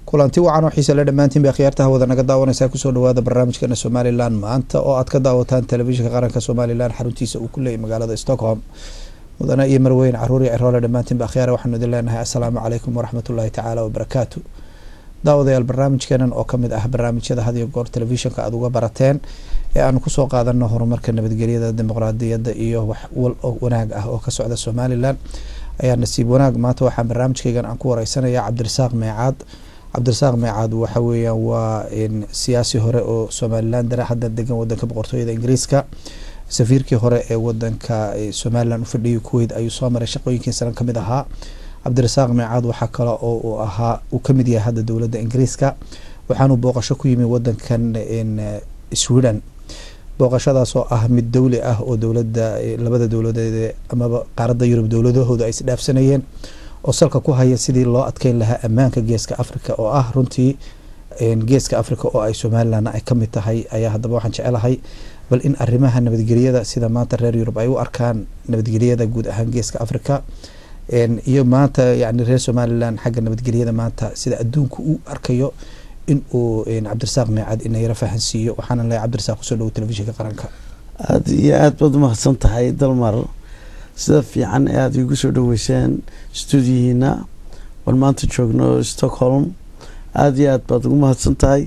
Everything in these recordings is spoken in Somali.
kulanti wacan oo xiise le dhammaantiin bay akhyaartaha wada naga daawanaysaa kusoo dhawaada barnaamijkeena somalilan maanta oo aad ka daawataan telefishinka qaranka somalilan xaruntiisa uu ku leeyay magaalada stockholm mudane iyo marweyn caruuri ciroole dhammaantiin ba akhyaara waxaanu idin leenahay assalaamu calaykum waraxmatullaahi tacaala wabarakaatu daawadayaal barnaamijkeenan oo kamid ah barnaamijyada had iyo goor telefishinka aada uga barateen ee aanu kusoo qaadano horumarka nabadgelyada dimuqraadiyadda iyo wax wal oo wanaag ah oo ka socda somalilan ayaa nasiib wanaag maanta waxaa barnaamijkeygan aan ku wareysanaya cabdirasaaq meecaad cabdirasaaq meecaad waxa weeyaan waa siyaasi hore oo somalilan dara hadda degan wadanka boqortooyada ingiriiska safiirkii hore ee wadanka somalilan ufadhiyay kuweyt ayuu soo maray shaqooyinkiisanan kamid ahaa cabdirasaaq meecaad waxaa kale oo uu ahaa uu kamid yahay hadda dowladda ingiriiska waxaanuu booqasho ku yimi wadankan sweden booqashadaas oo ah mid dowli ah oo dowlada labada dowladeed amaba qaaradda yurub dowladahooda ay isdhaafsanayeen oo salka ku haya sidii loo adkeyn lahaa ammaanka geeska africa oo ah runtii geeska africa oo ay somalilanna ay kamid tahay ayaa haddaba waxaan jecelahay bal in arrimaha nabadgelyada sida maanta reer yurub ay u arkaan nabadgelyada guud ahaan geeska africa iyo maanta yani reer somalilan xagga nabadgelyada maanta sida adduunka u arkayo in uu cabdirasaaq meecad ina yaro fahansiiyo waxaana leeyahay cabdirasaaq kusoo dhawo telefishinka qaranka aada iyo aada baad umahadsan tahay dalmar sida fiican ee aada igu soo dhaweyseen stuudiyihiina waan maanta joogno stockholm aada iyo aad baad ugu mahadsan tahay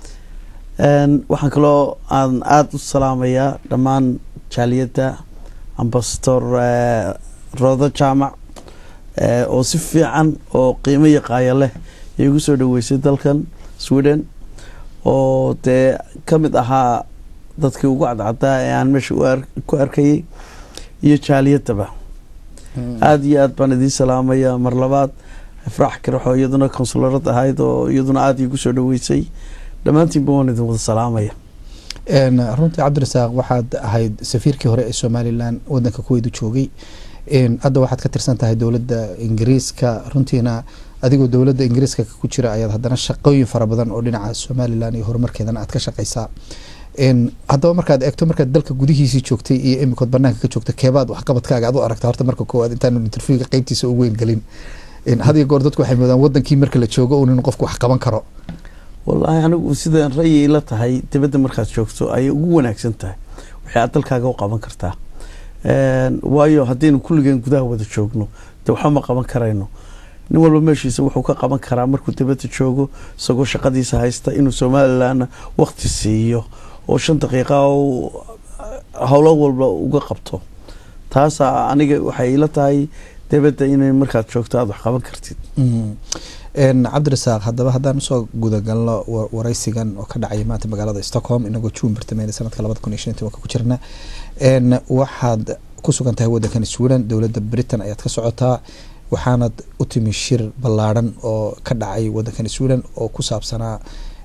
waxaan kaloo aan aada u salaamayaa dhammaan jaaliyadda ambasador roodo jaamac oo si fiican oo qiimo yaqaaya leh igu soo dhaweysay dalkan sweden oo dee ka mid ahaa dadkii ugu cadcadaa ee aan meesha ku arkayay iyo jaaliyadaba aada iyo aad baan idiin salaamaya mar labaad ifraax karaxoo iyaduna konsularad ahayd oo iyaduna aada igu soo dhaweysay dhammaantiinba waan idin wada salaamaya runtii cabdirasaaq waxaad ahayd safiirkii hore ee somalilan wadanka kuweydu joogay hadda waxaad ka tirsan tahay dowladda ingiriiska runtiina adigoo dowladda ingiriiska ku jira ayaad haddana shaqooyin fara badan oo dhinaca somalilan iyo horumarkeedana aad ka shaqeysaa haddaba markaad eegto markaad dalka gudihiisii joogtay iyo imikood banaanka ka joogta keebaad waxqabadkaaga ad u aragta horta marka koowaad intaanu interviewga qeybtiisa u weyn gelin had iyo goor dadku waxay moodaan wadankii marka la joogo un in qofku wax qaban karo wallaahi anigu sidaan ra'yi la tahay dibadda markaad joogto ayay ugu wanaagsan tahay waxay aad dalkaaga u qaban kartaa waayo haddaynu kulligeen gudaha wada joogno dee waxba ma qaban karayno nin walba meeshiisa wuxuu ka qaban karaa markuu dibadda joogo isagoo shaqadiisa haysta inuu somalilanna wakti siiyo oo shan daqiiqa howlo walba uga qabto taasaa aniga waxay ila tahay dibadda inay markaad joogto aada wax qaban kartid cabdirasaaq haddaba haddaan usoo gudagalno wareysigan oo ka dhacaya maanta magaalada stockholm inagoo juun bartameyna sanadka labada kun iyo shan tobanka ku jirna waxaad ku sugan tahay wadankan sweden dowladda britain ayaad ka socotaa waxaanad u timi shir ballaadhan oo ka dhacay wadankan sweden oo ku saabsanaa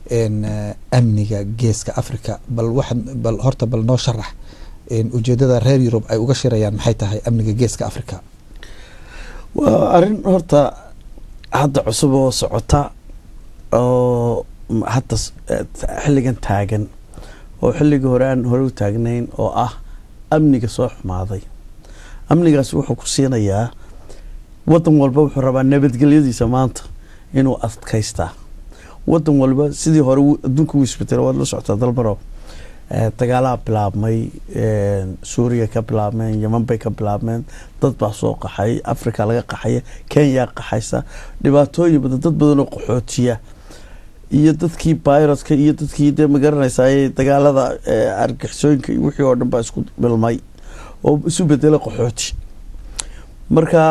amniga geeska africa bal waxaad bal horta bal noo sharax ujeedada reer yurub ay uga shirayaan maxay tahay amniga geeska africa waa arrin horta hadda cusub oo socota oo hadda xilligan taagan oo xilligii hore aan hore u taagnayn oo ah amniga soo xumaaday amnigaas wuxuu ku siinayaa wadan walba wuxuu rabaa nabadgelyadiisa maanta inuu adkaystaa wadan walba sidii hore adduunka u isbedelo waad la socotaa dalbaro dagaalaha bilaabmay suuriya ka bilaabmeen yeman bay ka bilaabmeen dad baa soo qaxay africa laga qaxaya kenya qaxaysa dhibaatooyin badan dad badan oo qaxootiya iyo dadkii byrodka iyo dadkii dee magaranaysaay dagaalada argixisooyinka wixii oo dhan baa isku bilmay oo isu bedela qaxooti marka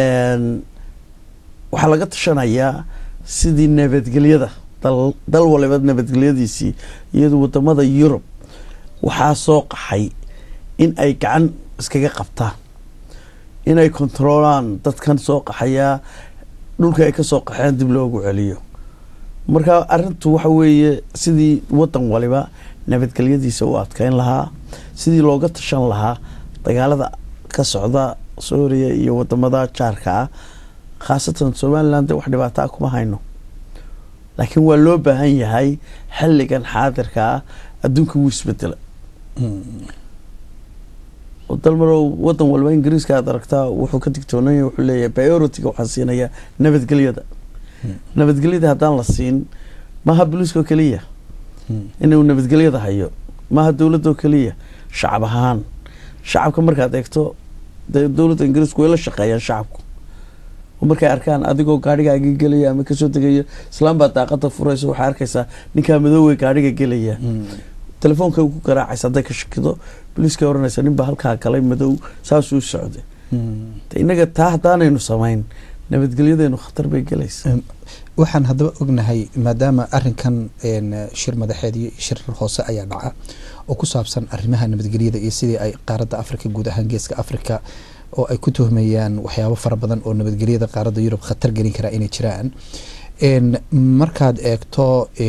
waxaa laga tashanayaa sidii nabadgelyada dal waliba nabadgelyadiisii iyado wadamada yurub waxaa soo qaxay in ay gacan iskaga qabtaan inay kontroolaan dadkan soo qaxayaa dhulka ay kasoo qaxeen dib loogu celiyo marka arintu waxa weeye sidii wadan waliba nabadgelyadiisa u adkeyn lahaa sidii looga tashan lahaa dagaalada ka socda suuriya iyo wadamada jaarka ah khaasatan somalilan de wax dhibaataa kuma hayno laakiin waa loo baahan yahay xilligan xaadirka ah adduunka wuu isbedela dalmarow wadan walba ingiriiska aad aragtaa wuxuu ka digtoonaya wuxuu leeyahay bioritiga waxaa siinaya nabadgelyada nabadgelyada haddaan la siin maaha booliiska oo keliya inuu nabadgelyada hayo maaha dowladda oo keliya shacab ahaan shacabka markaad eegto dee dowladda ingiriisku way la shaqeeyaan shacabku oo markay arkaan adigoo gaadhigaagii gelaya ama kasoo degayo islaan baa daaqada furaysa waxay arkaysaa ninkaa madoowey gaadhiga gelaya telefoonka ku garaacaysa hadday ka shakido booliiska oranaysa nin baa halkaa galay madow saasuu socday de innaga taa haddaanaynu samayn nabadgelyadeenu khatar bay gelaysa waxaan haddaba ognahay maadaama arinkan shir madaxeed iyo shir hoose ayaa dhaca oo ku saabsan arrimaha nabadgelyada iyo sidii ay qaaradda africa guud ahaan geeska africa oo ay ku tuhmayaan waxyaabo fara badan oo nabadgelyada qaaradda yurub khatar gelin karaa inay jiraan markaad eegto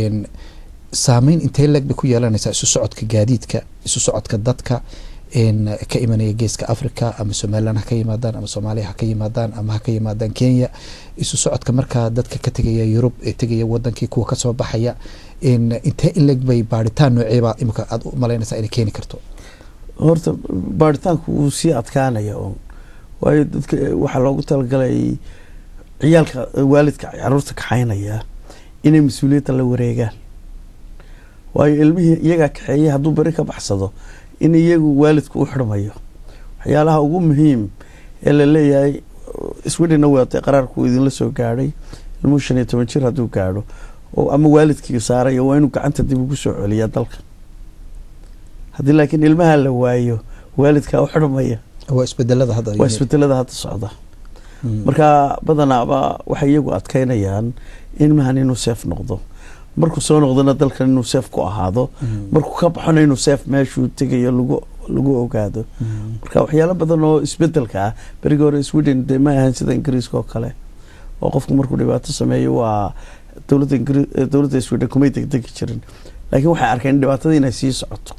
saameyn intee leeg bay ku yeelanaysaa isu socodka gaadiidka isu socodka dadka ka imanaya geeska africa ama somalilan ha ka yimaadaan ama soomaaliya ha ka yimaadaan ama ha ka yimaadaan kenya isu socodka markaa dadka ka tegaya yurub ee tegaya wadankii kuwa kasoo baxaya intee in leeg bay baaritaan nooceebaa imika aada u malaynaysaa inay keeni karto horta baaritaanku wuu sii adkaanaya un waayo dadka waxaa loogu talagalay ciyaalka waalidka caruurta kaxaynaya inay mas-uuliyadda la wareegaan waayo ilmihii iyagaa kaxeeyay hadduu beri ka baxsado in iyagu waalidku u xirmayo waxyaalaha ugu muhiim ee la leeyahay swedena waatay qaraarku idinla soo gaadhay ilmuhu shan iyo toban jir hadduu gaadho oo ama waalidkii saaraya waa inuu gacanta dib ugu soo celiyaa dalka haddii laakiin ilmaha la waayo waalidkaa u xirmaya waa isbedelada hadda waa isbedelada hadda socda marka badanaaba waxay iyagu adkeynayaan ilmahan inuu seef noqdo markuu soo noqdona dalkan inuu seef ku ahaado markuu ka baxona inuu seef meeshuu tegayo lagu lagu ogaado marka waxyaalo badan oo isbedelka ah berigii hore sweden dee ma ahan sida ingiriiska oo kale oo qofku markuu dhibaato sameeyo waa dowladda ingri dowladda sweden kumay degdegi jirin laakiin waxay arkeen dhibaatadii inay sii socoto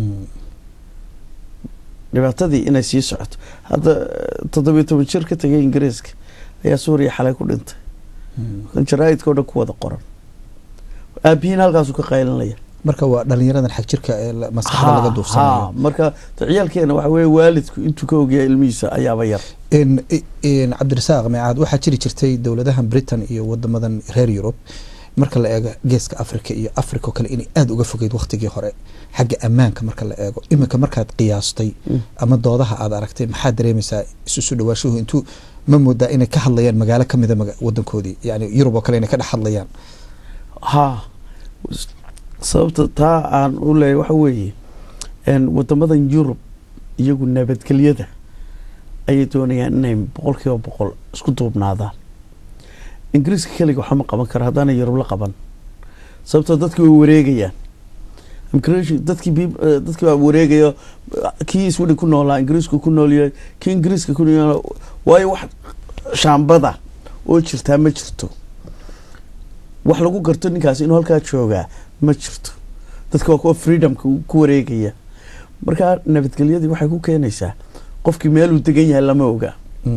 dhibaatadii inay sii socoto hadda toddobiyo toban jir ka tegay ingiriiska ayaa suuriya xalay ku dhintay jaraaidka o dhan ku wada qoran aabihiin halkaasuu ka qaylinaya marka waa dhalinyaradan xag jirka ee maskaxda laga duufsanayo marka ciyaalkeena waxa weye waalidku intuu ka ogyahay ilmihiisa ayaaba yar cabdirasaaq meecaad waxaa jiri jirtay dowladahan britain iyo wadamadan reer yurub marka la eego geeska africa iyo africa oo kale inay aada uga fogeyd waktigii hore xagga ammaanka marka la eego iminka markaad qiyaastay ama doodaha aad aragtay maxaad dareemaysaa isusu dhawaashuhu intuu ma moodaa inay ka hadlayaan magaalo kamida wadankoodii yani yurub oo kale inay ka dhex hadlayaan ha sababta taa aan u leeyahy waxa weeye wadamadan yurub iyagu nabadgelyada ayay doonayaan inay boqol kiiba boqol isku duubnaadaan ingiriiska keliga waxama qaban kara haddaana yurub la qaban sababtoo dadkii way wareegayaan dadkii dadkii baa wareegayo kii sweden ku noolaa ingiriisku ku noolyahay kii ingiriiska ku nool waayo wax shaambada oo jirtaa ma jirto wax lagu garto ninkaasi inuu halkaa joogaa ma jirto dadka waa kuwa freedomka ku wareegaya markaa nabadgelyadii waxay ku keenaysaa qofkii meeluu degan yahay lama oga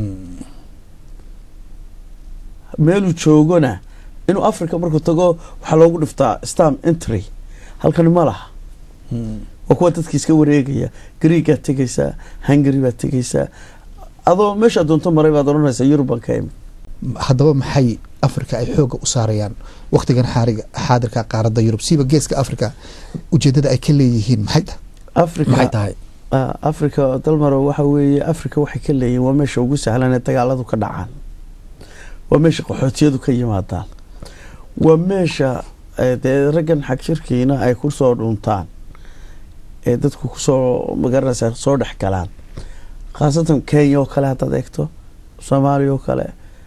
meeluu joogona inuu africa markuu tago waxaa loogu dhiftaa stam entry halkani ma laha waa kuwa dadki iska wareegaya greegaad tegaysaa hungary baad tegaysaa adoo meeshaa doonto maray baad odhanaysaa yurubban ka imid haddaba maxay africa ay xooga u saarayaan waktigan xaariga xaadirka qaaradda yurub siiba geeska africa ujeedada ay ka leeyihiin maxay tahay africa maxay tahay africa dalmaro waxa weeye africa waxay ka leeyihiin waa meesha ugu sahlan ee dagaaladu ka dhacaan waa meesha qaxootiyadu ka yimaadaan waa meesha dee raggan xag shirkiina ay kusoo dhuntaan ee dadku kusoo magaranaysa soo dhex galaan khaasatan kenya oo kale haddaad eegto soomaaliya oo kale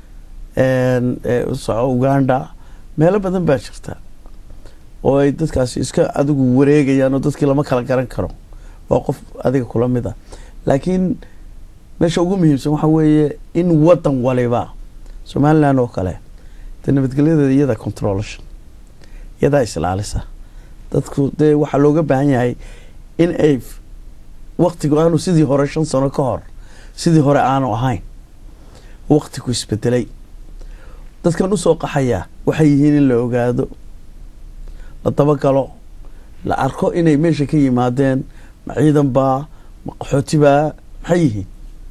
uganda meelo badan baa jirta oo ay dadkaasi iska adigu wareegayaan oo dadkii lama kala garan karo waa qof adiga kula mid a laakiin meesha ugu muhiimsan waxaa weeye in wadan waliba somaliland oo kale dee nabadgelyadeeda iyada controlation iyadaa islaalisa dadku dee waxaa looga baahan yahay in ay waktigu aanu sidii hore shan sano ka hor sidii hore aanu ahayn waktigu isbedelay dadkan usoo qaxaya waxay yihiin in la ogaado la dabagalo la arko inay meesha ka yimaadeen ma ciidan baa ma qaxooti baa maxay yihiin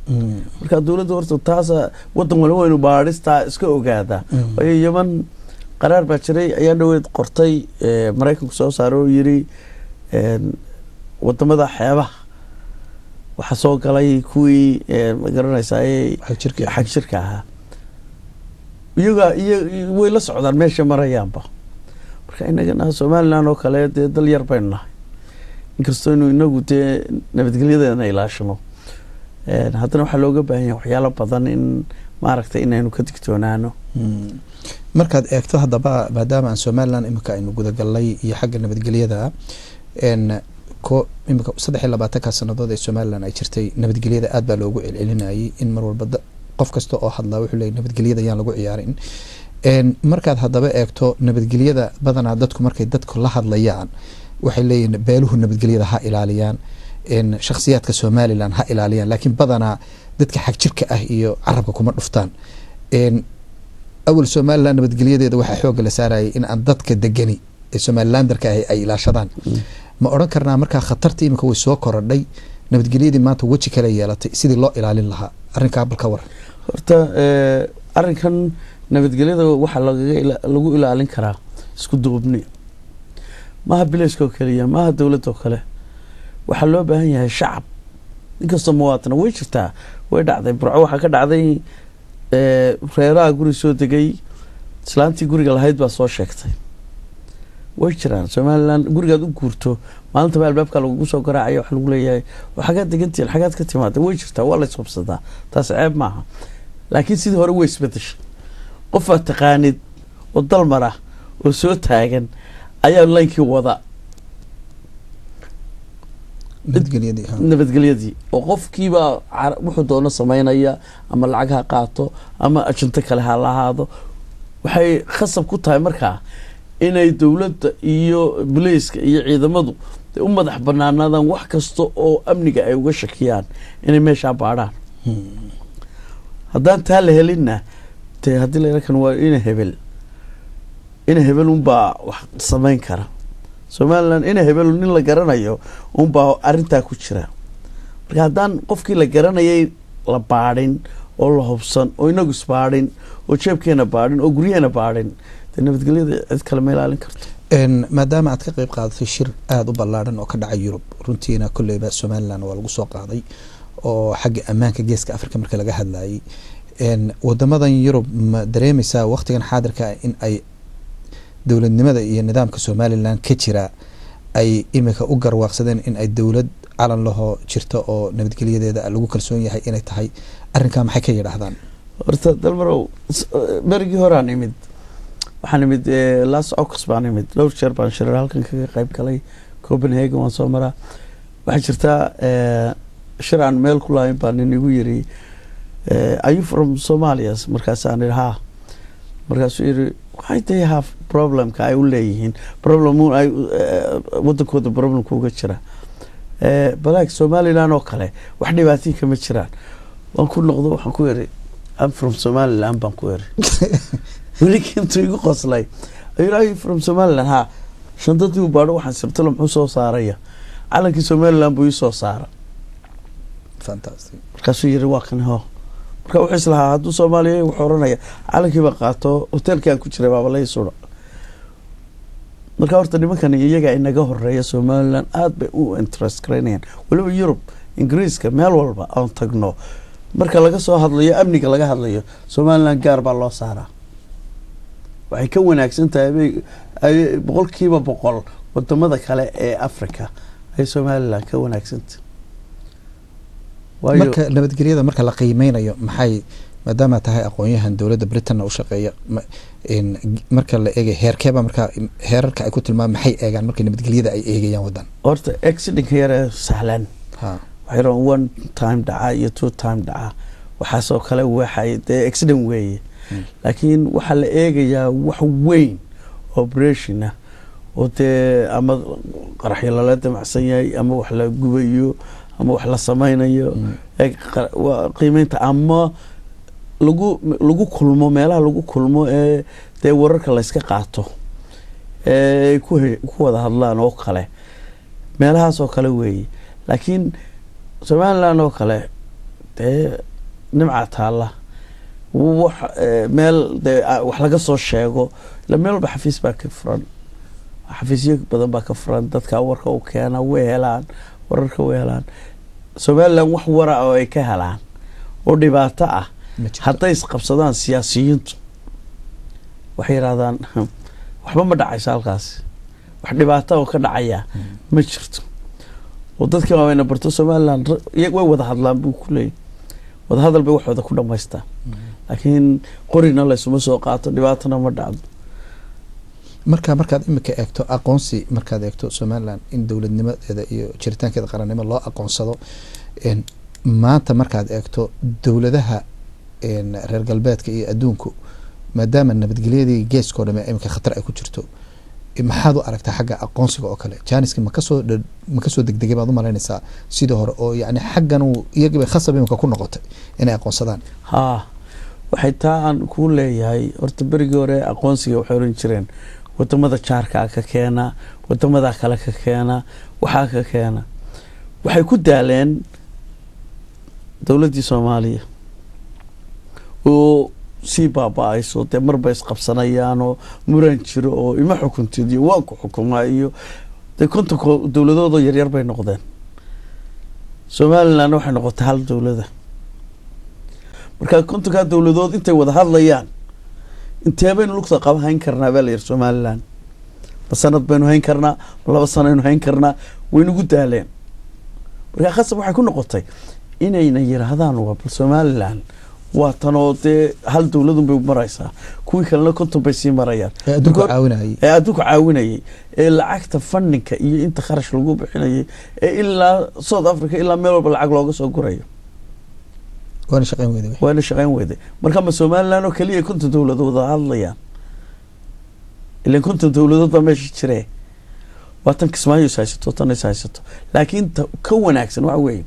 marka dowladda horta taasa wadan waliba waynu baadhistaa iska ogaadaa waayo yeman qaraar baa jiray ayaa dhaweed qortay maraykanku soo saaray oo yiri wadamada xeebaha waxaa soo galay kuwii magaranaysaa xag jirka ahaa iyaga iyo way la socdaan meesha marayaanba marka inagana somalilan oo kale dee dal yar baynu nahay inkastoo inu inagu dee nabadgelyadeena ilaashano haddana waxaa looga baahan yahay waxyaalo badan in maaragtay inaynu ka digtoonaano markaad eegto haddaba maadaama aan somalilan imika aynu gudagalnay iyo xagga nabadgelyada ko imika saddex iyo labaatanka sanadood ee somalilan ay jirtay nabadgelyada aad baa loogu celcelinayay in mar walba qof kasta oo hadlaa wuxuu leeyay nabadgelyada yaan lagu ciyaarin markaad haddaba eegto nabadgelyada badanaa dadku markay dadku la hadlayaan waxay leeyihin beeluhu nabadgelyada ha ilaaliyaan shakhsiyaadka somalilan ha ilaaliyaan laakiin badanaa dadka xag jirka ah iyo carabka kuma dhuftaan awal somalilan nabadgelyadeeda waxaa xooga la saarayay in aan dadka degani ee somalilandarka ah ay ilaashadaan ma odhan karnaa markaa khatarta imika way soo korodhay nabadgelyadii maanta weji kale yeelatay sidii loo ilaalin lahaa arrinkaa bal ka waran horta arrinkan nabadgelyada waxaa lagu ilaalin karaa isku duubni maaha bilayska oo keliya maaha dowladda oo kale waxaa loo baahan yahay shacab inkastoo muwaatana way jirtaa way dhacday burco waxaa ka dhacday reeraha guri soo degay islaantii guriga lahayd baa soo sheegtay way jiraan somalilan gurigaad u guurto maalintaba albaabka lagugu soo garaacaya waxa lagu leeyahay xagaad degantiin xagaad ka timaada way jirtaa waa la isqabsadaa taas ceeb maaha laakiin sidii hore way isbedeshay qofaad taqaanid oo dalmar ah oo soo taagan ayaa laynkii wada nabadgelyadii oo qofkiibaa wuxuu doono sameynaya ama lacag ha qaato ama ajinto kale ha lahaado waxay khasab ku tahay markaa inay dowladda iyo bulayska iyo ciidamadu u madax banaanaadaan wax kasta oo amniga ay uga shakiyaan inay meeshaa baadhaan haddaan taa la helinna dee haddii lakan waa ina hebel ina hebel unbaa wax sameyn kara somalilan ina hebel nin la garanayo unbaa arintaa ku jira marka haddaan qofkii la garanayay la baadhin oo la hubsan oo inagu isbaadhin oo jeebkeena baadhin oo guryaheena baadhin dee nabadgelyada cid kale ma ilaalin karto maadaama aad ka qeyb qaadatay shir aada u ballaadhan oo ka dhacay yurub runtiina kolleyba somalilan waa lagu soo qaaday oo xagga ammaanka geeska africa marka laga hadlayay wadamadan yurub ma dareemeysaa waqtigan xaadirka in ay dowladnimada iyo nidaamka somalilan ka jira ay imika u garwaaqsadeen in ay dowlad calan lahoo jirta oo nabadgelyadeeda lagu kalsoon yahay inay tahay arrinkaa maxay ka yidhaahdaan horta dalmarow berigii horaan imid waxaan imid las ox baan imid dhowr jeer baan shirar halkan kaga qeyb galay copenhagen waan soo maraa waxaa jirtaa shir aan meel ku lahayn baa nin igu yiri are you from somalia markaasaan ihi ha markaasuu yiri why they have problemka ay u leeyihiin problem ay wadankooda problemka uga jira balaag somaliland oo kale wax dhibaatihii kama jiraan waan ku noqdo waxaan ku iri am from somaliland baan ku iri weliki intuu igu qoslay ayuu are you from somaliland ha shandadii u baadho waxaan sirtalo muxuu soo saaraya calankii somaliland buu ii soo saara markaasuu yiri waa kan ho marka wuxuu islahaa hadduu soomaaliya wuxuu oranaya calankiiba qaato hoteelkii aan ku jiray baaba lai sura marka horta nimankan iyaga inaga horeeya somaliland aada bay u interest garaynayaan weliba yurub ingiriiska meel walba aan tagno marka laga soo hadlayo amniga laga hadlayo somaliland gaar baa loo saaraa waxay ka wanaagsan tahay bay boqolkiiba boqol wadamada kale ee africa ay somaliland ka wanaagsantahay marka nabadgelyada marka la qiimeynayo maxay maadaama tahay aqoon-yahan dowladda britanna u shaqeeya marka la eegay heerkeeba markaa heerarka ay ku tilmaam maxay eegaan marka nabadgelyada ay eegayaan wadan horta accidentka yare sahlan waxay one time dhaca iyo two time dhaca waxaasoo kale waxay dee accident weeye laakiin waxaa la eegayaa wax weyn operation ah oo dee ama qaraxyo lala damacsan yahay ama wax la gubayo ama wax la sameynayo qiimeynta ama lagu lagu kulmo meelaha lagu kulmo ee dee wararka layska qaato ee ku ku wada hadlaan oo kale meelahaas oo kale weeye laakiin somaliland oo kale dee nimca taalla wax meel dee wax laga soo sheego ila meel walba xafiis baa ka furan xafiisyo badan baa ka furan dadka warka u keena way helaan wararka way helaan somalilan wax wara oo ay ka helaan oo dhibaato ah hadday isqabsadaan siyaasiyiintu waxay yidhahdaan waxba ma dhacayso halkaasi wax dhibaato oo ka dhacaya ma jirto oo dadkii waaweyna barto somalilan way wada hadlaan buu ku leeyay wadahadal bay waxooda ku dhamaystaan laakiin qorina laysuma soo qaato dhibaatona ma dhacdo marka markaad imika eegto aqoonsi markaad eegto somalilan in dowladnimadeeda iyo jiritaankeeda qarannimo loo aqoonsado maanta markaad eegto dowladaha reer galbeedka iyo adduunku maadaama nabadgelyadii geeskao dhame imika khatar ay ku jirto maxaad u aragtaa xagga aqoonsiga oo kale janiski makasoo ma kasoo degdegay baad u malaynaysaa sidii hore oo yani xaggan iyagibay khasab imika ku noqotay inay aqoonsadaan haa waxay taa aan kuu leeyahay horta berigii hore aqoonsiga waxay oran jireen wadamada jaarkaa ka keena wadamada kale ka keena waxaa ka keena waxay ku daaleen dowladdii soomaaliya oo sii baaba-ayso dee marba isqabsanayaan oo muran jiro oo ima xukuntid iyo waan ku xukumaa iyo dee kontonka dowladoodoo yaryar bay noqdeen somalilandna waxay noqotay hal dowlada marka kontonkaa dowladood intay wada hadlayaan intee baynu lugta qaba hayn karnaa baa la yiri somaliland ma sanad baynu hayn karnaa ma laba sanaynu hayn karnaa waynugu daaleen markaa khasab waxay ku noqotay inayna yiraahdaan waa bal somaliland waa tanoo dee hal dowladun bay maraysaa kuwii kalena konton bay sii marayaan ee adduunka caawinayay ee adduunka caawinayay ee lacagta fandinka iyo inta kharash lagu bixinayay ee ilaa south africa ilaa meel walba lacag looga soo gurayo waana shaqeyn weyda waana shaqeyn weyday marka ma somaliland oo keliya konton dowladood wada hadlayaan ilan konton dowladood baa meesha jiree waa tan kismaayo is haysato tan is haysato laakiin ta ka wanaagsan waxa weeye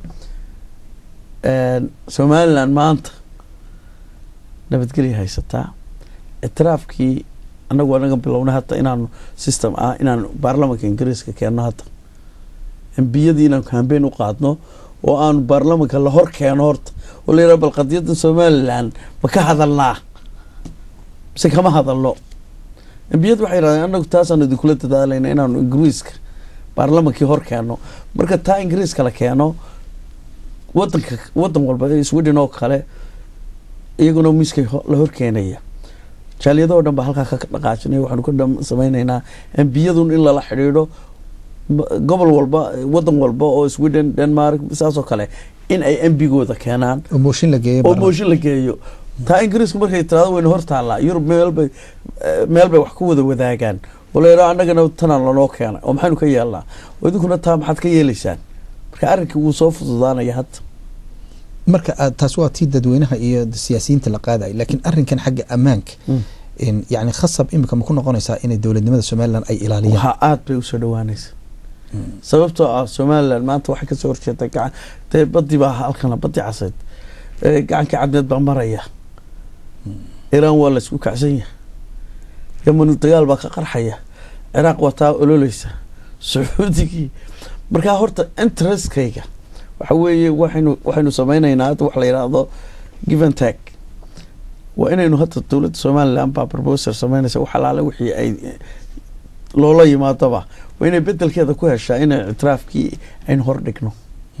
somaliland maanta nabadgelya haysataa ictiraafkii anagu anaga bilownay hadda inaanu system ah inaanu baarlamanka ingiriiska keenno hadda embiyadii inaanu kambeyn u qaadno oo aanu baarlamanka la hor keeno horta oo la yidhaha bal qadiyadda somaliland ma ka hadalnaa mise kama hadalno embiyadu waxay yidhahdeen anagu taasaanu idinkula dadaalayna inaanu ingiriiska baarlamankii hor keeno marka taa ingiriiska la keeno wadanka wadan walba sweden oo kale iyaguna miiskay la horkeenaya jaaliyadoo dhan baa halkaa ka dhaqaajinaya waxaanu ka samayneynaa embiyadun in lala xidhiidho gobol walba wadan walba oo sweden denmark saasoo kale in ay embigooda keenaan oo mooshin la geeyo oo mooshin la geeyo taa ingiriisku markay tiraado wayna hor taallaa yurub meelbay meel bay wax ku wada wadaagaan oo la yidhaho annagana tanaan lanoo keenay oo maxaynu ka yeelnaa oo idinkuna taa maxaad ka yeelaysaan marka arrinkii wuu soo fududaanaya hadda marka taas waa tii dadweynaha iyo siyaasiyiinta la qaadayo laakiin arrinkan xagga ammaanka yani khasab imika ma ku noqonaysaa inay dowladnimada somaliland ay ilaaliyaan waxaa aada bay usoo dhawaanaysa sababtoo ah somaliland maanta waxay kasoo horjeeda gacan dee badii baa halkana badii caseyd gacanka cadmeed baa maraya iiraan waa la isku kacsan yahay yamanu dagaal baa ka qarxaya ciraaq waa taa ololeysa sacuudigii markaa horta interestkayga waxa weeye waxaynu waxaynu sameyneynaa hadda wax la yidhaahdo given tag waa inaynu hadda dowladda somaliland baa proposal sameynaysa wax alaale wixii ay loola yimaadaba waa inay bedelkeeda ku heshaa inay ictiraafkii aynu hor dhigno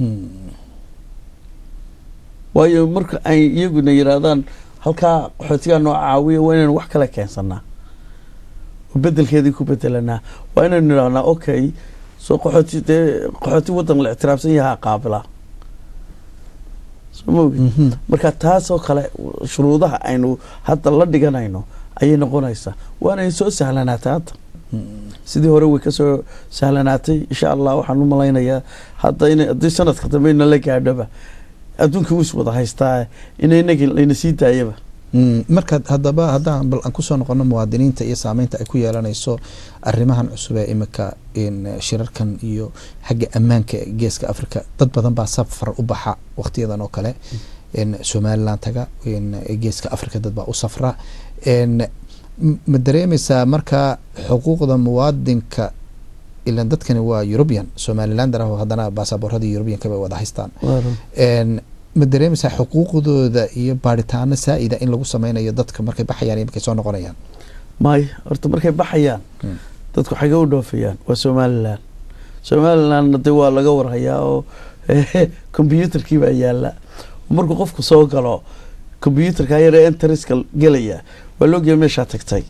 waayo marka ay iyaguna yidhaahdaan halkaa qaxootigaa noo caawiya waa inaynu wax kale keensanaa oo bedelkeedii ku bedelanaa waa inaynu idhahnaa okay soo qaxooti dee qaxooti wadan la ictiraafsan yahaa qaabila soo ma ogi marka taasoo kale shuruudaha aynu hadda la dhiganayno ayay noqonaysaa waanay soo sahlanaatay hadda sidii hore way kasoo sahlanaatay insha allah waxaan u malaynayaa hadda in haddii sanadka dambe ina la gaadhoba adduunka wis wada haystaa ina inagi layna sii daayaba marka haddaba haddaan bal aan kusoo noqono muwaadiniinta iyo saameynta ay ku yeelanayso arrimahan cusub ee imika shirarkan iyo xagga ammaanka geeska africa dad badan baa safar u baxa waqtiyadan oo kale somaliland taga geeska africa dad baa u safra ma dareemeysaa marka xuquuqda muwaadinka ilan dadkani waa eurubian somalilander ah oo haddana baasaboorradii eurubianka bay wada haystaan ma dareemaysaa xuquuqdooda iyo baaritaano saa-ida in lagu sameynayo dadka markay baxayaan iyo markay soo noqonayaan maayo horta markay baxayaan Mm. dadku xagee u dhoofayaan waa somalilan somalilandna dee waa laga warhayaa oo combyuutarkii baa yaala markuu qofku soo galo combyuutarka yare enteriska gelaya waa loogeya meeshaa tagtay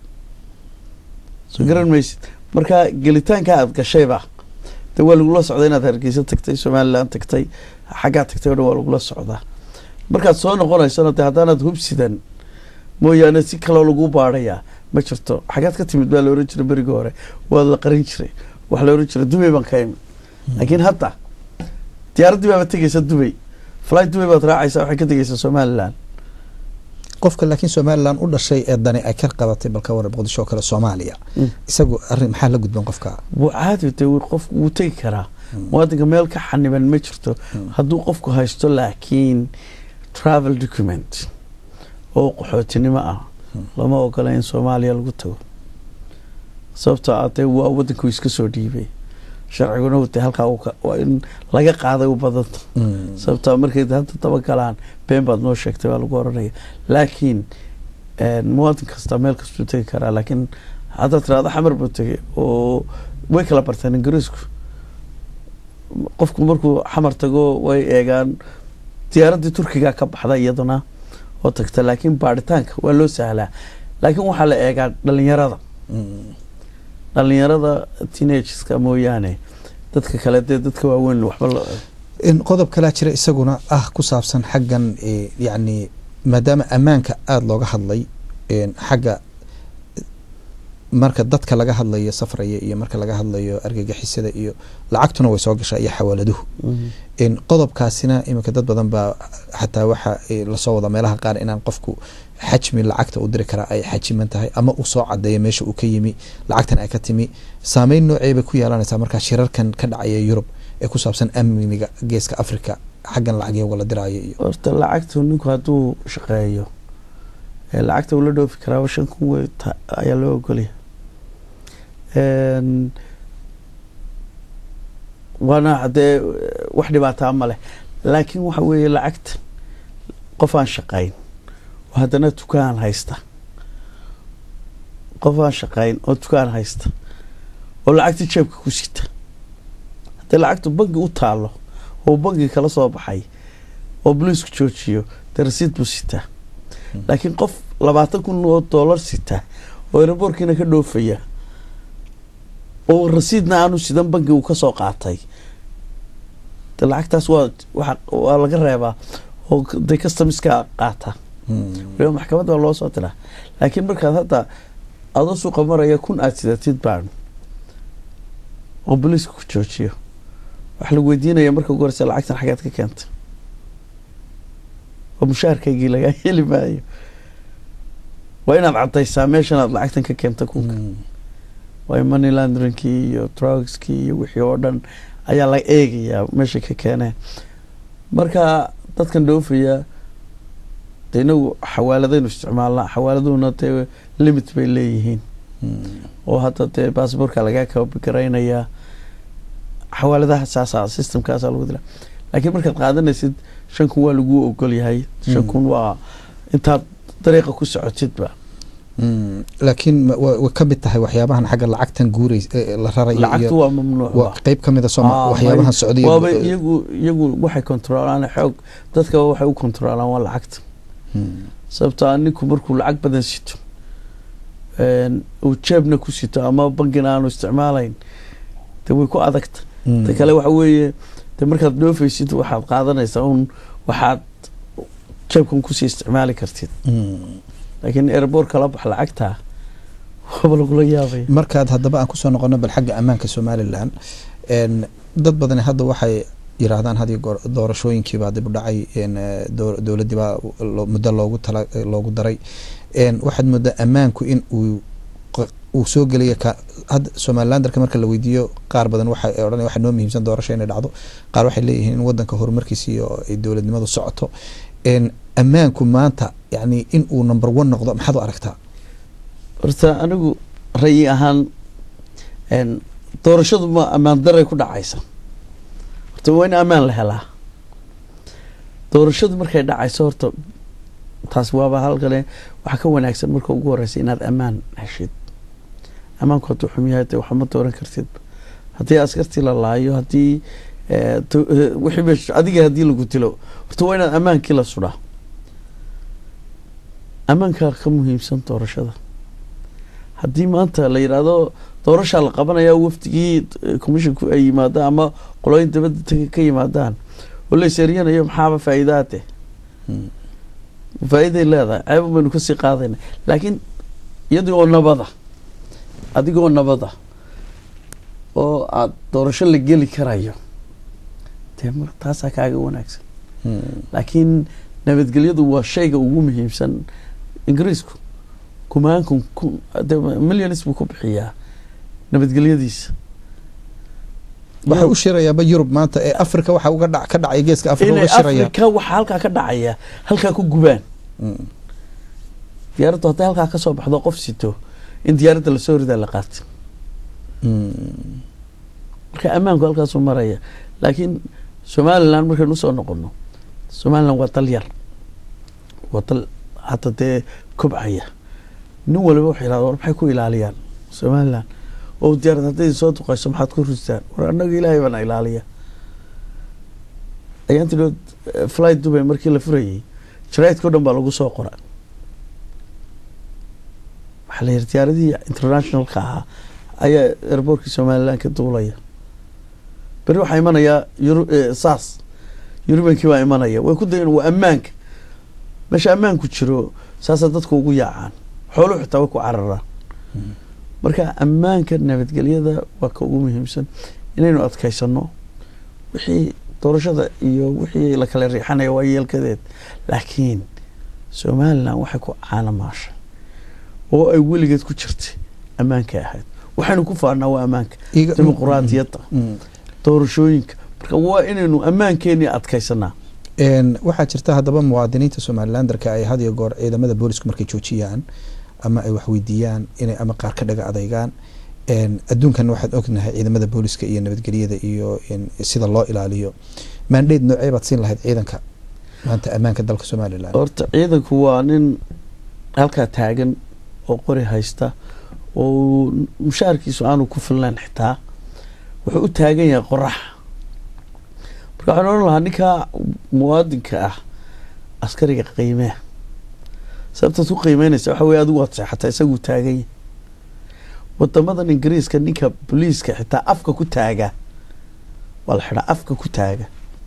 soo garan maysid marka gelitaanka aada gashayba dee waa lagula socdaa inaad hargeysa tagtay somaliland tagtay xaggaa tagtay o dhan waa lagula socdaa markaad soo noqonaysana dee haddaanaad hubsidan mooyaane si kaloo lagu baadhayaa ma jirto xagaad ka timid baa la oran jiray berigii hore waa la qarin jiray waxaa la oran jiray dubay baan ka imi laakiin hadda diyaaraddii baaba tegeysa dubay fly dubay baad raacaysa waxay ka tegeysa somaliland qofka laakiin somalilan u dhashay ee dani ay ka qabatay balka waran muqdisho oo kale soomaaliya Mm. isagu arrin maxaa la gudban qofka wuu caadi dee wuu qof wuu tegi karaa muwaadinka meel ka xaniban ma jirto hadduu qofku haysto laakiin travel document oo qaxootinimo ah lama ogola in soomaaliya lagu tago sababtoo ah dee waa waddanku iska soo dhiibay sharciguna dee halkaa uu ka- waa in laga qaaday u badanta Mm. sababtoo markay hadda daba galaan been baad noo sheegtay baa lagu oranaya laakiin een, muwaadin kasta meel kastuu tegi karaa laakiin haddaad tirahdo xamar buu tegay oo way kala barteen ingiriisku qofku markuu xamar tago way eegaan diyaaraddii turkiga ka baxda iyaduna oo tagta laakiin baadhitaanka waa loo sahlaa laakiin waxaa la eegaa dhalinyarada Mm. dhalinyarada teenageska mooyaane dadka kale dee dadka waaweyn waxba la in qodob kalaa jira isaguna ah ku saabsan xaggan eh, yacni maadaama ammaanka aada looga hadlay een, xagga marka dadka laga hadlayo safraya iyo marka laga hadlayo argagixisada iyo lacagtuna way soo gashaa iyo xawaaladuhu in qodobkaasina iminka dad badan baa xataa waxa eh, lasoo wada meelaha qaar inaan qofku xajmi lacagta u diri karaa ay xajiman tahay ama uu soo cadeeyo meesha uu ka yimi lacagtan ay ka timi saameyn noocee bay ku yeelanaysaa markaa shirarkan ka dhacaya yurub ee ku saabsan amniga geeska africa xaggan lacagyaga la diraayo iyo horta lacagtu ninku hadduu shaqeeyo ee lacagta uu la dhoofi karaaba shan kun wey ta- ayaa loo ogolya Een, waana haddee wax dhibaataa ma leh laakiin waxa weeye lacagta qof aan shaqayn oo haddana dukaan haysta qof aan shaqayn oo dukaan haysta oo lacagta jeebka ku sita haddii lacagtu bangi u taalo oo bangi kala soo baxay oo boliisku joojiyo dee rasiid buu sitaa laakiin qof labaatan kun oo doolar sita oo eraboorkiina ka dhoofaya oo rasiidna aanu sidan bangi uu kasoo qaatay de lacagtaas waa waa waa laga reebaa oo de customiska qaata waliba maxkamad baa loo soo diraa laakiin markaad hadda adoo suuqa maraya kun aada sidatid baan oo boliiska ku joojiyo waxa lagu weydiinaya marka ugu horeysa lacagtan xaggaad ka keentay oo mushaharkaygii lagaa heli maayo waa inaad cadaysaa meeshan aad lacagtan ka keenta kunka waayo money laundringkii iyo drugskii iyo wixii oo dhan ayaa la eegayaa meeshay ka keeneen marka dadkan dhoofaya de inagu xawaaladaynu isticmaalnaa xawaaladuhuna dee limit bay leeyihiin oo hadda dee baasboorka lagaa kabigaraynaya xawaaladaha saasa systemkaasa lagu dila laakiin markaad qaadanaysid shan kun waa laguu ogol yahay shan kun waa intaad dariiqa ku socotidba laakiin ma- wa- way ka mid tahay waxyaabahan xagga lacagtan guureys ee la rarayo lacagtu iyo waa mamnuuc waa qeyb ka mid a sooma Ah, waxyaabahan may- socday waaba iyagu iyagu waxay kontroolaan xoog dadka waxay u kontroolaan waa lacagta sababto a ninku markuu lacag badan sito een, uu jeebna ku sito ama bangina aanu isticmaalayn de way ku adagta ta kale waxa weeye de markaad dhoofaysid waxaad qaadanaysaa un waxaad jeebkan kusii isticmaali kartid laakiin airboort kala bax lacagta waaba lagula yaabaya markaad haddaba aan kusoo noqono bal xagga ammaanka somalilan een, dad badani hadda waxay yiraahdaan had iyo goor doorashooyinkiibaa dib u dhacay een, eh, dow- dowladdiibaa lo- muddo loogu tala loogu daray een, waxaad moodaa ammaanku in uu q- uu soo gelaya ka hadda somalilandarka marka la weydiiyo qaar badan waxay odhanaya waxaa noo muhiimsan doorasho inay dhacdo qaar waxay leeyihiin in wadanka horumarkiisa iyo ay dowladnimadu socoto een, ammaanku maanta yani in uu number one noqdo maxaad u aragtaa horta anigu rayi ahaan een, doorashadu ma ammaan daray ku dhacaysa horta waa in ammaan la helaa doorashadu markay dhacayso horta taas waaba halkale waxaa ka wanaagsan marka ugu horeysa inaad ammaan heshid ammaanku hadduu xum yahay dee waxma dooran kartid haddii askartii la laayo haddii eh, to- eh, wixii meesha adiga haddii lagu dilo horta waa inaad ammaankii la sudhaa ammaankaa ka muhiimsan doorashada haddii maanta la yidhaahdo doorashaa la qabanaya wafdigii eh, commissionku ay yimaadaan ama qolooyin dabadda taga ka yimaadaan oo la iseeriyanayo maxaaba faa'iidaate Mm. faa'iiday leedahay ceeb baynu kasii qaadayna laakiin iyadii oo nabada adigoo nabada oo aada doorasho la geli karayo dee mar taasaa kaaga wanaagsan Mm. laakiin nabadgelyadu waa shayga ugu muhiimsan ingiriisku kumaankun kun de millions buu ku bixiyaa nabadgelyadiisa waxay u shirayaaba yurub maanta ee africa waxa uga dhac ka dhacay geeska africa inay uga shiraya afrika waxaa halkaa ka dhacaya halkaa ku gubaan Mm. diyaaraddu hadday halkaa ka soo baxdo qof sito in diyaaradda lasoo ridaa la qaatay Mm. marka ammaanku halkaasuu maraya laakiin somalilan markaynu usoo noqono somalilan waa dal yar waa dal hadda dee kobcaya nin waliba wuxuu yidhahda war maxay ku ilaaliyaan somalilan oo diyaarad hadday soo duqayso maxaad ku rustaan war annaga ilaahay baana ilaaliya ayaantidood flight dubay markii la furayay jaraidka o dhan baa lagu soo qora waxaa la yidhi diyaaradihii internationalka ahaa ayaa airbortkii somalilan ka duulaya beri waxaa imanayaa Euro- eh, sas yurubankii baa imanaya way ku dayan waa ammaanka meesha ammaanku jiro saasaa dadku ugu yaacaan xooluhu xitaa way ku cararaan marka ammaanka nabadgelyada waa ka ugu muhiimsan inaynu adkaysano wixii doorashada iyo wixii la kala riixanaya waa yeelkadeed laakiin somalilan waxay ku caanamaashay oo ay weligeed ku jirtay ammaankay ahayd waxaynu ku faanaa waa ammaanka Iga- dimuquraadiyadda Mm. doorashooyinka marka waa inaynu ammaankeenii adkaysanaa Een, waxaa jirta haddaba muwaadiniinta somalilandarka ay had iyo goor ciidamada boolisku markay joojiyaan ama ay waxweydiiyaan inay ama qaar ka dhaga adeygaan Een, adduunkan waxaad ognahay ciidamada booliska iyo nabadgelyada iyo in sida loo ilaaliyo maandheed noocee baad siin lahayd ciidanka maanta ammaanka dalka somalilan horta ciidanku waa nin halkaa taagan oo qori haysta oo mushaharkiisu aanu ku filnayn xitaa wuxuu u taagan yahay qorax marka waxaan odhan lahaa ninka muwaadinka ah askariga qiimee sababtaad ku qiimeynaysa waxa weye adigu waad seexataa isaguu taagan yahay wadamadan ingiriiska ninka booliiska xitaa afka ku taaga waa la xidhaa afka ku taaga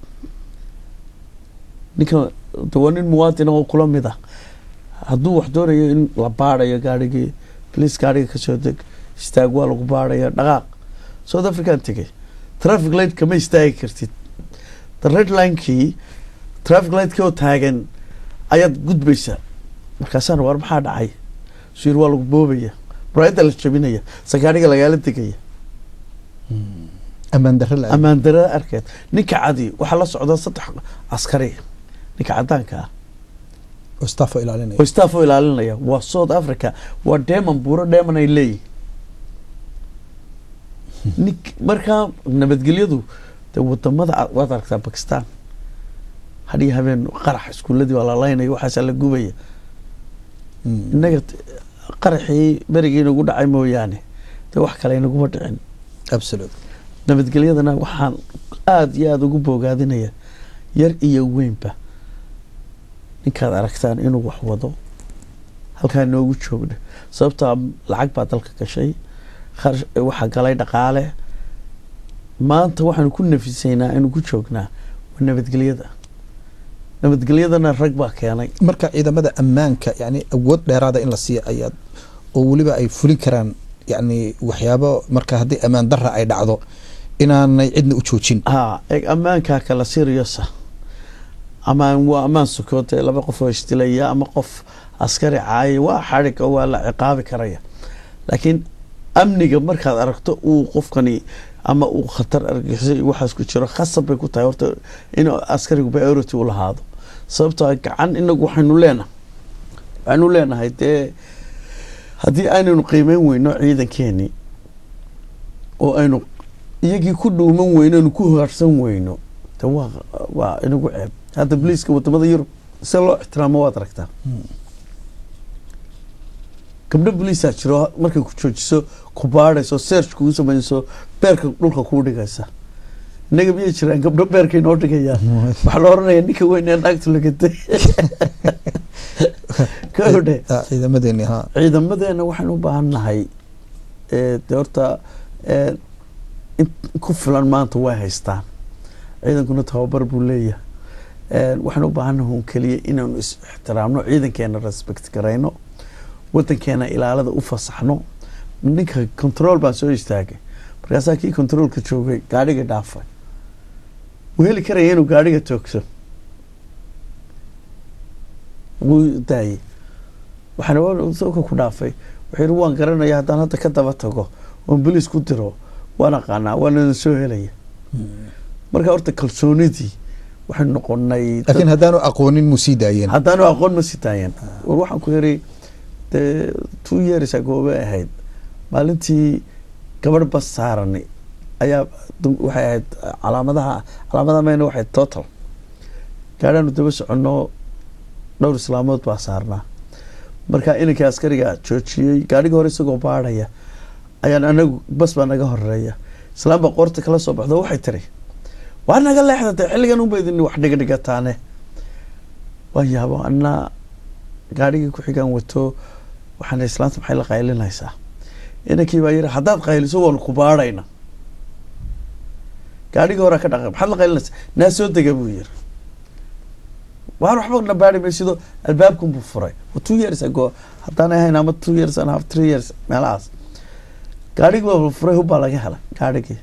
ninka de waa nin muwaadin oo kula mid ah hadduu wax doonayo in la baadayo gaarigii boliis gaariga kasoo deg istaag waa lagu baadhaya dhaqaaq south african tegay traffic light kama istaagi kartid the red linekii traffic lightkii oo taagan ayaad gudbaysaa markaasaan war maxaa dhacay suir waa lagu boobaya muraayadda la jabinaya sagaadhiga lagaala degaya ammaan darro la ammaan darada arkeed ninka cadi waxaa la socda saddex askari ninka cadaanka ah oo staff oo ilaalinaya oo staff oo ilaalinaya waa south africa waa deman buuro deman ay leeyihin nink markaa nabadgelyadu de wadamada a- waad aragtaa bakistan hadhiyo habeen qarax iskuuladii waa la laynaya waxaasaa la gubaya Mm. innaga t- qaraxii berigii inagu dhacay mooyaane de wax kale inaguma dhicin absolute nabadgelyadana waxaan aada iyo aada ugu boogaadinaya yar iyo weynba ninkaad aragtaan inuu wax wado halkaa noogu joogna sababtaa lacag baa dalka gashay kharash waxaa galay dhaqaale maanta waxaanu ku nafisaynaa inuu ku joognaa waa nabadgelyada nabadgelyadana rag baa keenay marka ciidamada ammaanka yani awood dheeraada in la siiyo ayaad oo weliba ay fulin karaan yani waxyaabo marka haddii ammaan darra ay dhacdo inaanay cidna u joojin ha eeg ammaankaa kala siriosa amaan waa ammaan sukoode laba qof oo isdilaya ama qof askari caaya waa xadhig oo waa la ciqaabi karaya laakiin amniga markaad aragto uu qofkani ama uu khatar argixisay waxaas ku jiro khasab bay ku tahay horta in askarigu priority u lahaado sababtoo ah gacan inagu waxaynu leenahay waxaynu leenahay dee haddii aynaynu qiimeyn weyno ciidankeenii oo aynu iyagii ku dhuuman weyno aynu ku haarsan weyno de waa waa inagu ceeb hadda boliiska wadamada yurub se loo ixtiraamo waad aragtaa gabdho boliisaa jiro markay ku joojiso ku baadhayso search kugu sameynayso beerka dhulka kuu dhigaysa innaga miyay jiraan gabdho beerkay noo dhigayaan waxaa la oranaya ninka weyn ee naagtu lagatay kodhe Ah, ciidamadeeni ha ciidamadeena waxaan u baahan nahay eh, dee horta eh, in ku filan maanta way haystaan ciidankuna tababar buu leeyahay Eh, waxaan u baahannahay un keliya inaanu is ixtiraamno ciidankeena respect garayno wadankeena ilaalada u fasaxno ninka control baan soo istaagay markaasaa kii controlka joogay gaadhiga dhaafay wuu heli karaya inuu gaadhiga toogso wuu daayey waxaan sooka ku dhaafay wuxuu yidhi waan garanaya haddaan hadda ka daba tago oon boliis ku diro waan aqaanaa waana soo helaya marka horta kalsoonidii waxay noqonay dad- laakiin haddaanu aqoonin mu sii daayeen haddaanu aqoon ma sitaayeen war waxaan ku yiri dee two years ago bay ahayd maalintii gabadh bas saarani ayaa dum- waxay ahayd calaamadaha calaamadaha mayna waxay ahayd total gaadhaanu daba soconno dhowr islaamood baa saarnaa marka inankii askariga joojiyey gaadhiga hore isagoo baadhaya ayaan anagu bas baa naga horeeya islaam baa qoorta kala soo baxdo waxay tiri waa naga leexdatay xilligan unba idin wax dhigdhigataane waan yaabo anaa gaadhigii ku xigaan wato waxaana islaanta maxay la qaylinaysaa inankii baa yiri haddaad qayliso waanu ku baadhayna gaadhigii horaa ka dhaqay maxaad la qaylinaysaa naa soo dega buu yiri waan waxba na baadhi maysido albaabkan buu furay wa two years ago haddaanay ahayn ama two years and a half three years meelahaas gaadhigii baa furay hubbaa laga helay gaadhigii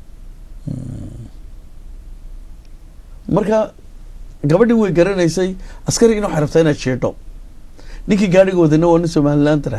marka gabadhii way garanaysay askarigina waxay rabtaa inaad jeedho ninkii gaadhiga wadana waa nin somalilandra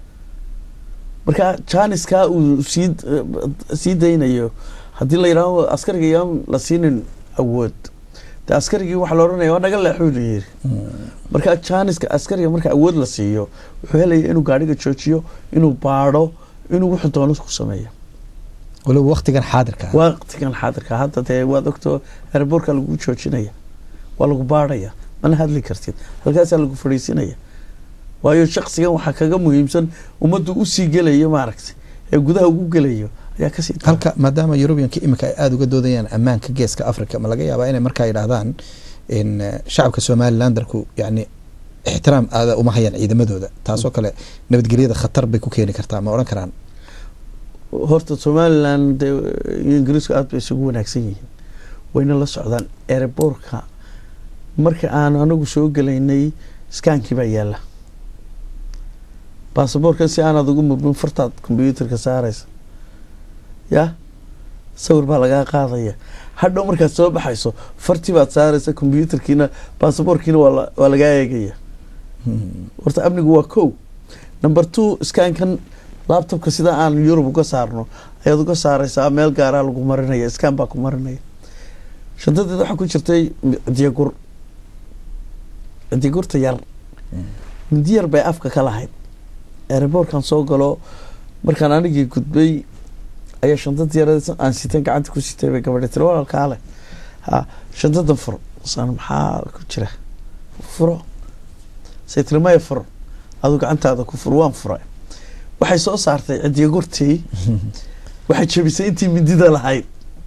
marka janiskaa uu sii sii daynayo haddii la yidhaaho askariga yaan la siinin awood de askarigii waxaa la oranaya waa naga leexuu la yiri marka janiska askariga marka awood la siiyo wuxuu helaya inuu gaadhiga joojiyo inuu baadho inuu wuxuu doono ku sameeyo waliba waktigan xaadirka ah. waqtigan xaadirka hadda dee waad ogto airbortka lagu joojinaya waa lagu baadhaya mana hadli kartid halkaasaa lagu fadhiisinaya waayo shaksigan waxaa kaga muhiimsan ummaddu usii gelayo maaragtay ee gudaha ugu gelayo ayaa kasii daran. halka maadaama yurubiyanka iminka ay aada uga doodayaan ammaanka geeska africa ma laga yaabaa inay markaa yidhaahdaan in eh, shacabka somalilandarku yani ixtiraam aada uma hayaan ciidamadooda taasoo kale nabadgelyada khatar bay ku keeni kartaa ma odhan karaan horta somaliland dee iyo ingiriisku aad bay isugu wanaagsan yihiin wayna la socdaan airbortka marka aan anagu soo gelaynay skaankii baa yaala baasaboorkan si aanaad ugu murmin fartaad combyuutarka saaraysa ya sawir baa lagaa qaadaya hadhow markaad soo baxayso fartii baad saaraysa combyuutarkiina baasaboorkiina waa la- waa lagaa eegaya horta amnigu waa kow number two skankan laptopka sida aan yurub uga saarno ayaad uga saaraysaa meel gaaraa lagu marinaya skan baa ku marinaya shantadeed waxaa ku jirtay cidiyagur cidiyagurta yar mindi yar bay afka ka lahayd airbortkan soo galo markaan anigii gudbay ayaa shantad yar aan sitan gacanta ku sitay bay gabadha tiri walaalkaa leh ha shantadan fur san maxaa ku jira furo say tiri maya furo aduu gacantaada ku fur waan furay waxay soo saartay cidyagurtii waxay jabisay intii mindida lahayd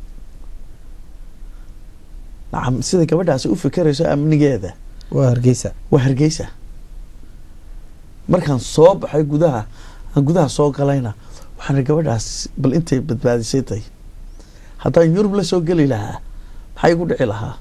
nacam sida gabadhaasi u fikerayso amnigeeda waa hargeysa waa hargeysa markaan soo baxay gudaha aan gudaha soo galayna waxaan gabadhaas bal intay badbaadisay tay haddaan yurub la soo geli lahaa maxay igu dhici lahaa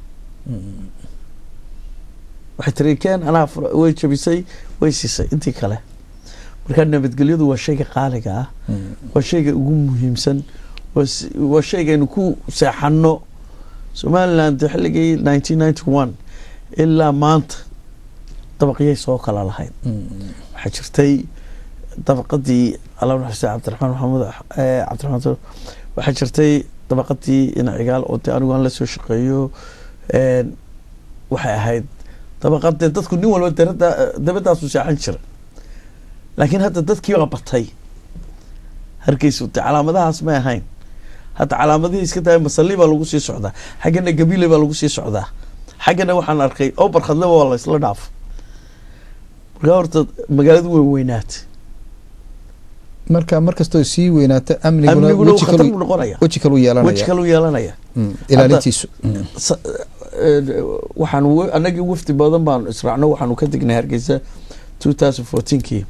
waxay tiri keen anaa fur- way jabisay way siisay intii kale marka nabadgelyadu waa shayga qaaliga ah waa shayga ugu muhiimsan waa s- waa shaygaynu ku seexano somaliland xilligii nineteen ninety one ilaa maanta dabaqyay soo kala lahayd waxaa jirtay dabaqadii alla naxariista cabdiraxmaan maxamuud eh, cabdiraxmaan Soo- waxaa jirtay dabaqadii inacigaal oo dee anigu aan la soo shaqeeyo een, waxay ahayd dabaqadee dadku nin walba darada dabadaasu seexan jira laakiin hadda dadkii baa batay hargeysa dee calaamadahaas may ahayn hadda calaamadihii iska tahay masalli baa lagu sii socdaa xaggana gabiile baa lagu sii socdaa xaggana waxaan arkay oo barkhadleba waa la isla dhaafo markaa horta magaaladu way weynaatay marka markastoo sii weynaato amniguna amniguna weji khatar kalu buu noqonaya weji kalu weji yeelanaya kaluu yeelanaya Mm, ilaalintiisu Mm. sa- eh, waxaan wa- anagii wafdi badan baanu israacno waxaanu ka degnay hargeysa two thousand fourteenkii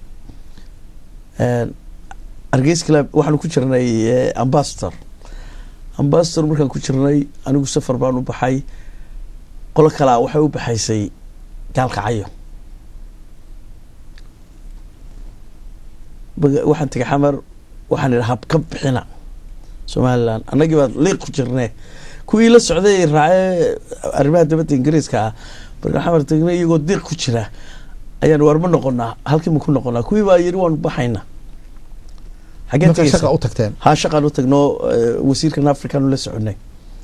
hargeysa club waxaanu ku jirnay eh, ambassador ambassador markaan ku jirnay anigu safar baan u baxay qolo kalea waxay u baxaysay gaalkacyo Baga- waxaan tegay xamar waxaan idhi hab ka bixina somaliland annagii baa liiq ku jirnee kuwii la socday raacee arrimaha dibadda ingiriiska ah markaan xamar tagnay iyagoo diiq ku jira ayaan war ma noqonaa halkii ma ku noqonaa kuwii baa yidhi waanu baxayna xaggee marka tegeysa shaqa u tagteen haa shaqaan u tagno eh, wasiirkan african la soconay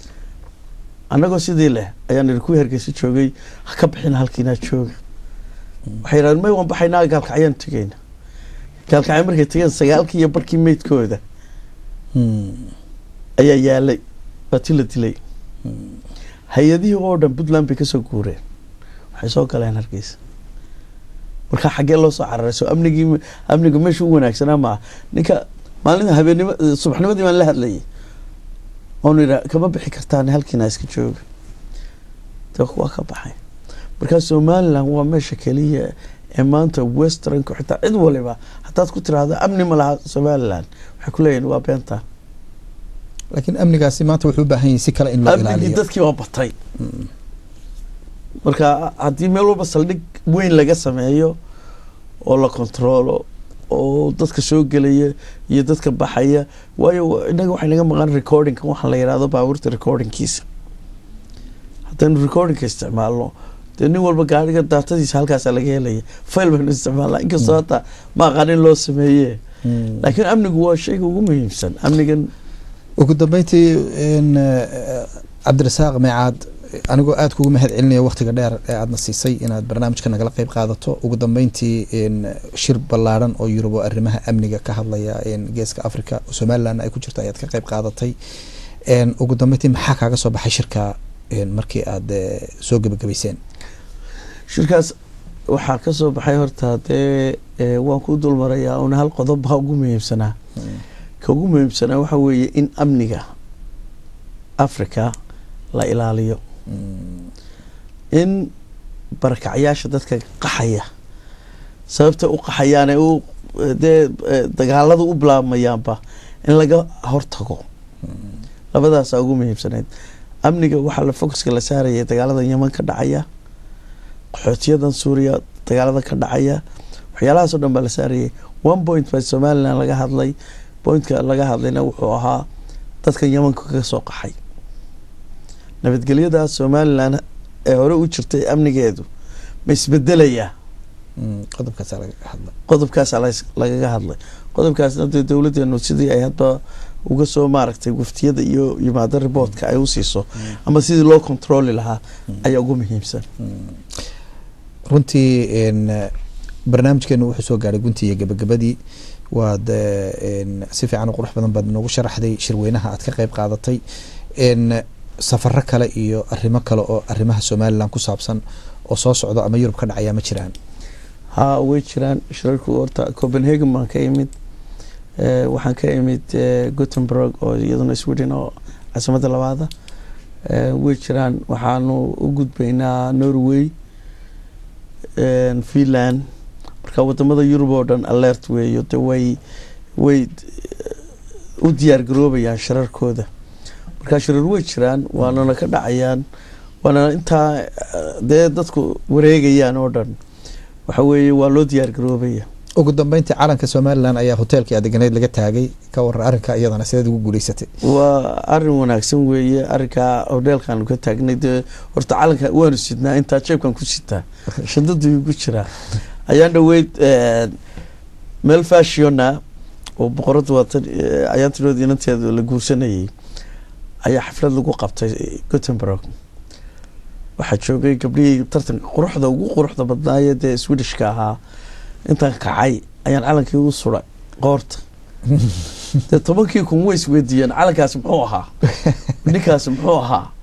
annagoo sidii leh ayaan idhi kuwii hargeysa joogay ha ka bixina halkiinaa jooga waxay yidhahdeen may waan baxaynaa gaalkacyaan tegeyna gaalkacyo markay tegeen sagaalkii iyo barkii meydkooda Mm. ayaa yaalay waa ti la dilay hay-adihii oo dhan puntland bay kasoo guureen waxay soo galeen hargeysa marka xaggee loo soo cararay soo amnigii amniga meesha u wanaagsanaa maa ninka maalinta habeenimo subaxnimadii baan la hadlayay oonu yidhaa kama bixi kartaan halkiina iska jooga de waa ka baxay markaa somaliland waa meesha keliya ee maanta westernku xitaa cid waliba haddaad ku tiraahdo amni ma laha somaliland waxay ku leeyihin waa beenta laakiin amnigaasi maanta wuxuu u baahan yahay si kale in loo amnigii ilaaliyo dadkii waa batay Mm. marka haddii meel walba saldhig weyn laga sameeyo oo la kontroolo oo dadka soo gelaya iyo dadka baxaya waayo innaga waxay naga maqan recordingka waxaa la yidhahdo baabuurta recordingkiisa haddaynu recordingka isticmaalno dee nin walba gaariga daatadiisa halkaasa laga helaya fail baynu isticmaalnaa inkastoo Mm. hata ma aqaan in loo sameeye Mm. laakiin amnigu waa shayga ugu muhiimsan amnigan ugu dambeyntii in cabdirasaaq meecaad anigoo aada kugu mahad celinaya waktiga dheer ee aadna siisay inaad barnaamijka nagala qeyb qaadato ugu dambeyntii in shir ballaaran oo yurub oo arrimaha amniga ka hadlaya in geeska africa oo somalilandna ay ku jirto ayaad ka qeyb qaadatay n ugu dambeyntii maxaa kaaga soo baxay shirka n markii aad eh, soo gebagabayseen shirkaas waxaa ka soo baxay horta dee eh, waan ku dulmarayaa una hal qodob baa ugu muhiimsanaa ka ugu muhiimsanaa waxaa weeye in amniga africa la ilaaliyo Mm. in barakacyaasha dadka qaxaya sababta u qaxayaan ee u dee eh, dagaalada u bilaabmayaanba in laga hortago labadaasaa ugu muhiimsaneyd amniga waxaa la focuska la saarayay dagaalada yeman ka dhacaya qaxootiyadan suuriya dagaalada ka dhacaya waxyaalahaasoo dhan baa la saarayay one point baa somaliland laga hadlay pointka laga hadlayna wuxuu ahaa dadkan yemanka ka soo qaxay nabadgelyada somaliland ee hore u jirtay amnigeedu ma isbedelayaa Mm, qodobkaasaa laga hadla qodobkaasaa las- lagaga hadlay qodobkaasna dee dowladeenu sidii ay hadba uga soo maaragtay waftiyada iyo yimaado riboortka ay u siiso ama sidii loo controli lahaa ayaa ugu muhiimsan runtii n barnaamijkeenu wuxuu soo gaaray guntii iyo gabagabadii waad eh, n si fiican oo qurux badan baad noogu sharaxday shirweynaha aad ka qeyb qaadatay n safaro kale iyo arrimo kale oo arrimaha somaliland ku saabsan oo soo socdo ama yurub ka dhacaya ma jiraan haa way jiraan shirarku horta copenhagen baan ka imid Eh, waxaan ka imid eh, gothenburg oo iyaduna sweden oo caasimadda labaada Eh, way jiraan waxaanu u gudbaynaa norway eh, finland marka wadamada yurub oo dhan alert weeyo de way way eh, u diyaar garoobayaan shirarkooda marka shirar way jiraan waanana ka dhacayaan waana intaa eh, dee dadku wareegayaan oo dhan waxa weeye waa loo diyaar garoobaya ugu dambeyntii calanka somaliland ayaa hoteelkii adeganeyd laga taagay ka waran arrinka iyadana sideed ugu guuleysatay waa arin wanaagsan weeye arinkaa hodheelkaanu ka taagnay dee horta calanka waanu sidnaa intaa jeebkan ku sitaa shadadu igu jiraa ayaan dhaweyd eh, meel fashiona oo boqorada waatan eh, ayaan tirood inanteeda la guursanayay ayaa xaflad lagu qabtay gothenburg waxaa joogay gabdhihii tartanka quruxda ugu quruxda badnaayee dee swedishka ahaa intaan kacay ayaan calankii u suray qoorta dee tobankii kun way isweydiiyeen calankaasi muxuu ahaa ninkaasi muxuu ahaa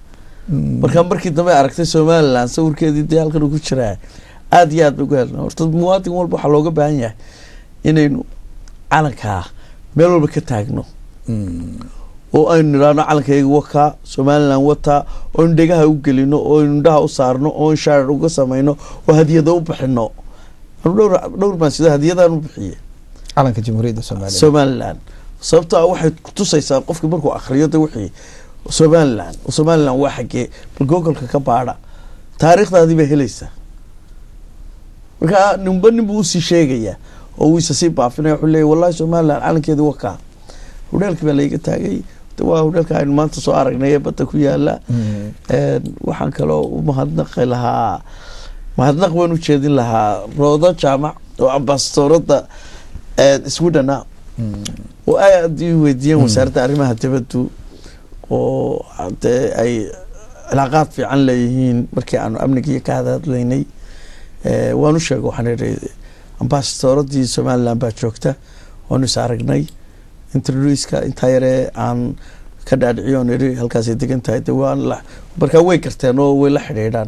markaa markii dambe aragtay somalilan sawirkeedii dee halkan uu ku jiraa aada iyo aad bay ugu helna horta muwaadin walba waxaa looga baahan yahay inaynu calankaa meel walba ka taagno oo aynu nidhaahno calankayga wakaa somalilan wataa oo aynu dhegaha u gelino oo aynu indhaha u saarno oo aynu shaarar uga samayno oo hadiyada u bixino anu dhowr dhowr baan sida hadiyadaan u bixiye calanka jamhuuriyadda soomaaliya somalilan sababto ah waxay kutusaysaa qofki markuu akriyo de wixii somalilan somalilan waa xagee bal googolka ka baadha taariikhdaadii bay helaysaa markaa ninba nin buu usii sheegayaa oo uu isa sii baafinaya wuxuu leeyahy wallahi somalilan calankeedi wakaa hudheelkii baa laiga taagay de waa hudheelka aynu maanta soo aragnay ee badda ku yaala waxaan kaloo u mahadnaqi lahaa mahadnaq baan u jeedin lahaa roodo jaamac oo ambasadooradda swidhana oo aad i weydiiyeen wasaaradda arrimaha dibaddu oo dee ay cilaaqaad fiican leeyihiin markii aanu amnigiiyo ka hadadlaynay waan u sheega waxaan ihi ambasadooradii somalilan baa joogta waanu is aragnay interluiska intaa yaree aan ka dhaadhiciyo on ihi halkaasay degan tahay de waan la markaa way garteen oo way la xidhiidhaan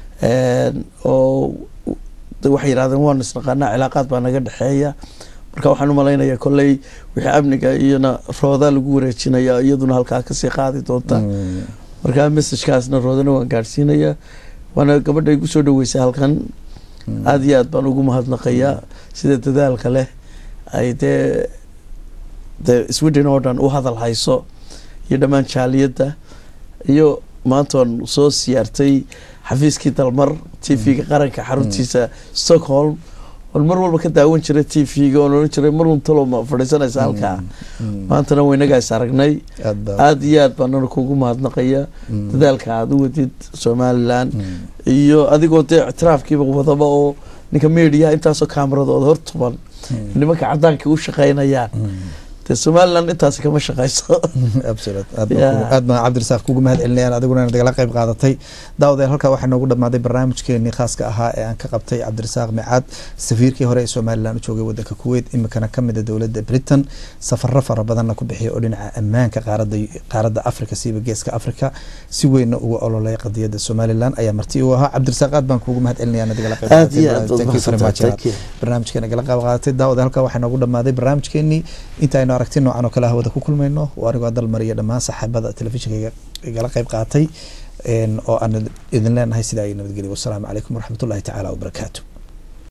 oo waxay yidhahdeen waanu isnaqaanaa cilaaqaad baa naga dhexeeya marka waxaan umalaynaya kolley wixii amniga iyona rooda lagu wareejinaya iyaduna halkaa kasii qaadi doonta markaa messagekaasna roodana waan gaadhsiinaya waana gabadha igu soo dhaweysay halkan aada iyo aad baan ugu mahadnaqayaa sida dadaalka leh ay dee dee sweden oo dhan u hadal hayso iyo dhammaan jaaliyadda iyo maanta waan soo siyaartay xafiiskii dalmar t v-ga qaranka xaruntiisa stockholm oon mar walba ka daawan jiray t v-ga oon ohan jiray mar untalo ma fadhiisanaysa halkaa maantana waynagaa is aragnay aada iyo aad baanana kugu mahadnaqaya dadaalka aada u wadid somalilan iyo adigoo dee ictiraafkiiba wadaba oo ninka mediaha intaasoo kaamaradooda hor tuban nimanka cadaanka u shaqeynayaan de somalilan intaasi kama shaqeyso aad baan cabdirasaaq kugu mahad celinayaan adiguna nagala qeyb qaadatay daawadeel halkaa waxaa noogu dhamaaday barnaamijkeenii khaaska ahaa ee aan ka qabtay cabdirasaaq micaad safiirkii hore ee somalilan u joogay wadanka kuwait imikana kamida dowladda britain safaro fara badanna ku bixiya oo dhinaca ammaanka qaarada qaaradda africa siiba geeska africa si weynna uga ololay qadiyadda somalilan ayaa marti u ahaa cabdirasaaq aad baan kugu mahad celinaya nagala qeyb barnaamijka nagala qeyb qaadatay daawada halkaa waxaa noogu dhamaaday barnaamijkeenii inta aynu aragti noocan oo kale hawada ku kulmayno oo anigoo dalmariya dhammaan saxaabada telefishinka igala qeyb qaatay oo aan idin leenahay sidaa ay nabadgelya wasalaamu calaykum waraxmatullahi tacaala wabarakaatu